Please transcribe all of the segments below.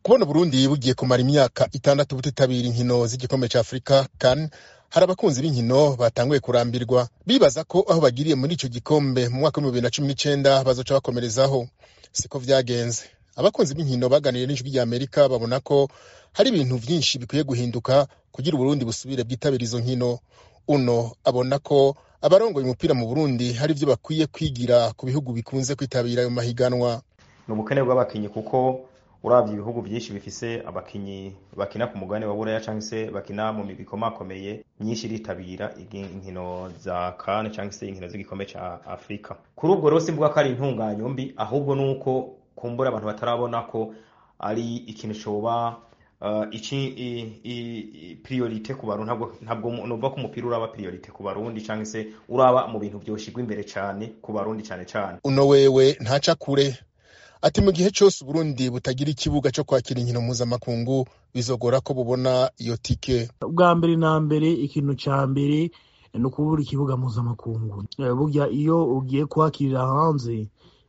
kubona Burundi bugiye kumara imyaka itandatu butitabira inkino z'igikombe ca Afurika CAN hari abakunzi b'inkino batanguye kurambirwa bibaza ko aho bagiriye muri ico gikombe mu mwaka w'ibihumbi bibiri na cumi n'icenda bazoca bakomerezaho siko vyagenze abakunzi b'inkino baganiriye n'ijwi rya Amerika babona ko hari ibintu vyinshi bikwiye guhinduka kugira Uburundi busubire bwitabira izo nkino uno abona ko abarongoye umupira mu Burundi hari ivyo bakwiye kwigira ku bihugu bikunze kwitabira ayo mahiganwa ni ubukene bw'abakinyi kuko uravye ibihugu vyinshi bifise abakinyi bakina ku mugabane wa buraya canke se bakina mu migwi ikomakomeye myinshi iritabira inkino za kane canke se inkino z'igikombe ca afurika kuri ubwo rero simvuga ko ari intunganyo mbi ahubwo nuko kumbura abantu batarabona ko ari ikintu coba uh, iki priorite ku barundi ntabwo ntabwo nova ko umupira uraba priorite ku barundi canke se uraba mu bintu vyoshigwa imbere cane ku barundi cane cane uno wewe ntaca kure ati mu gihe cyose Burundi butagira ikibuga cyo kwakira inkino mpuzamakungu bizogora ko bubona iyo tike bwa mbere na mbere ikintu ca mbere ni ukubura ikibuga mpuzamakungu burya iyo ugiye kwakirira hanze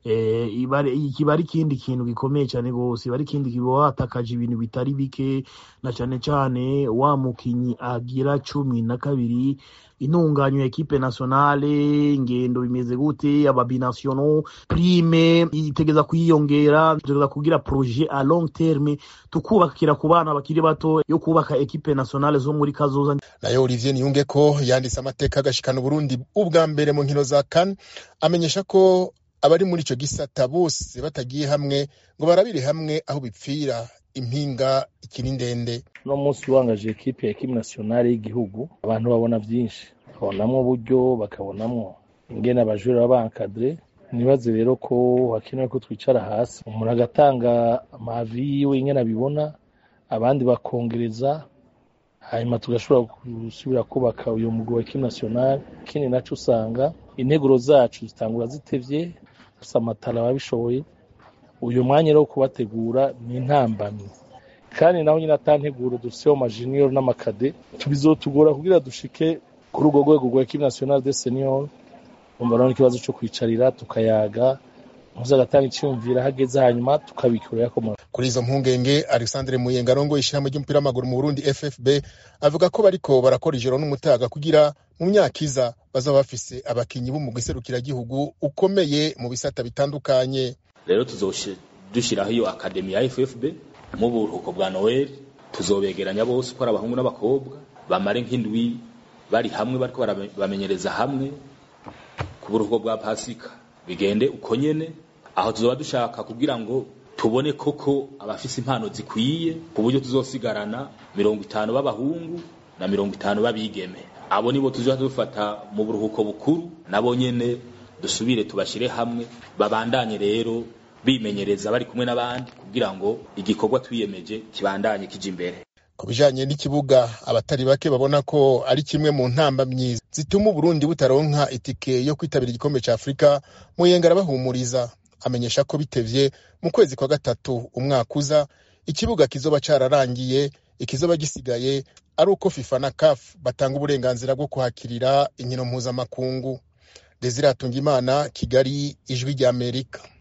kiba ari ikindi kintu gikomeye cyane rwose iba ari ikindi kiba watakaje ibintu bitari bike na cyane cyane wa mukinyi agira cumi na kabiri intunganyo ya ekipe nationale ingendo bimeze gute ababinasiono prime itegeza kwiyongera tutegeza kugira projet a long terme tukubakira ku bana bakiri bato yo kubaka ekipe nationale zo muri kazoza nayo Olivier Niyunge ko yanditse amateka agashikana Burundi ubwa mbere mu nkino za CAN amenyesha ko abari muri ico gisata bose batagiye hamwe ngo barabire hamwe aho bipfira impinga ikiri ndende no munsi wangaje ekipe ya ekipe nationale y'igihugu abantu babona byinshi bakabonamwo uburyo bakabonamwo ingene abajura bankadre nibaze rero ko hakenewe ko twicara hasi umuntu agatanga amavi yiwe ingene abibona abandi bakongereza hanyuma tugashobora gusubira kubaka uyu mugwi wa ekipe nationale ikindi naco usanga integuro zacu zitangura zitevye gusa amatara ababishoboye uyu mwanya rero wo kubategura ni intambamyi kandi naho nyine atanteguro dufiteho majiniyoro n'amakade bizotugora kugira dushike kuri urwo rwego rwa ekipe nationale de senior umva rero ikibazo cyo kwicarira tukayaga muze agatanga icyumvira hageze hanyuma tukabikura yakomora kuri izo mpungenge Alexandre Muyenga arongoye ishyirahamwe ry'umupira w'amaguru mu Burundi FFB avuga ko bariko barakora ijoro n'umutaga kugira mu myaka iza bazaba bafise abakinyi b'umugwi serukiragihugu ukomeye mu bisata bitandukanye rero dushiraho iyo akademi ya FFB mu buruhuko bwa Noel tuzobegeranya bose uko ari abahungu n'abakobwa bamare nk'indwi bari hamwe bariko bamenyereza hamwe ku buruhuko bwa Pasika bigende uko nyene aho tuzoba dushaka kugira ngo tubone koko abafise impano zikwiye ku buryo tuzosigarana mirongo itanu b'abahungu na mirongo itanu b'abigeme abo nibo tuzoba dufata mu buruhuko bukuru nabo nyene dusubire tubashire hamwe babandanye rero bimenyereza bari kumwe n'abandi kugira ngo igikorwa twiyemeje kibandanye kija imbere ku bijanye n'ikibuga abatari bake babona ko ari kimwe mu ntambamyi zituma Uburundi butaronka itike yo kwitabira igikombe ca Afurika Muyenga arabahumuriza amenyesha ko bitevye mu kwezi kwa gatatu umwaka uza ikibuga kizoba cararangiye ikizoba gisigaye ari uko FIFA na CAF batanga uburenganzira bwo kuhakirira inkino mpuzamakungu Desire Atungimana Kigali ijwi rya Amerika